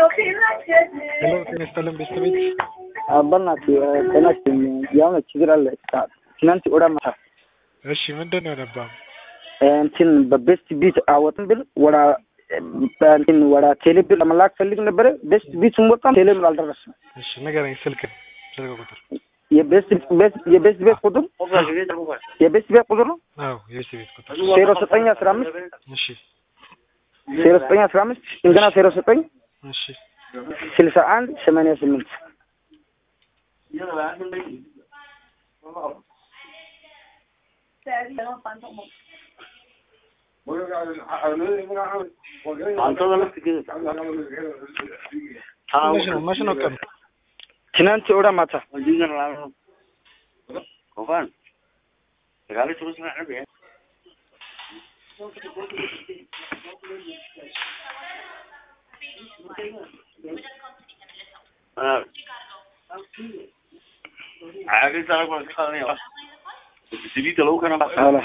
ሄሎ ጤና ይስጥልን ቤተሰቤት በእናትህ ጤና ይስጥልኝ። የሆነ ችግር አለ። ትናንት ወደ ማታ እሺ ምንድን ነው የነባው እንትን በቤስት ቢት አወጥን ብል ወደ እንትን ወደ ቴሌብር ለመላክ ፈልግ ነበረ። ቤስት ቢት ስንወጣም ቴሌብር አልደረስም። እሺ ንገረኝ ስልክ ስልክ ቁጥር የቤስት ቤት የቤስት ቤት ቁጥር የቤስት ቤት ቁጥር ነው አዎ የቤተሰቤት ቁጥር ዜሮ ዘጠኝ አስራ አምስት እሺ ዜሮ ዘጠኝ አስራ አምስት እንደገና ዜሮ ዘጠኝ እሺ ስልሳ አንድ ሰማንያ ስምንት መች ነው መች ነው ቀኑ ትናንት ወደ ማታ hala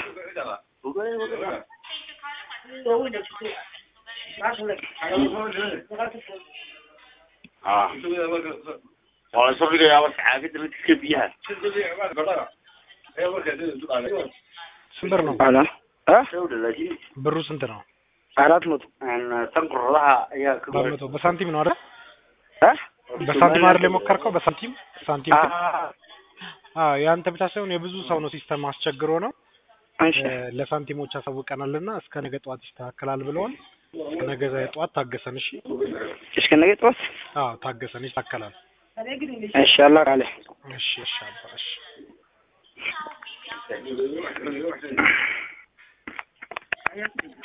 waa soo dhigayaa marka caagada ladka biyaha ስንት ብር ነው hala ah sawda laakiin ብሩ ስንት ነው አራት መቶ tan qoradaha ayaa ka አራት መቶ በሳንቲም ነው አይደል ah በሳንቲም አይደል የሞከርከው በሳንቲም ሳንቲም ah አዎ የአንተ ብቻ ሳይሆን የብዙ ሰው ነው ሲስተም አስቸግሮ ነው እሺ እ፣ ለሳንቲሞች አሳውቀናልና እስከ ነገ ጠዋት ይስተካከላል ብለዋል እስከ ነገ ጠዋት ታገሰን እሺ እስከ ነገ ጠዋት አዎ ታገሰን ይስተካከላል እሺ አላህ ካለ እሺ እሺ አባ እሺ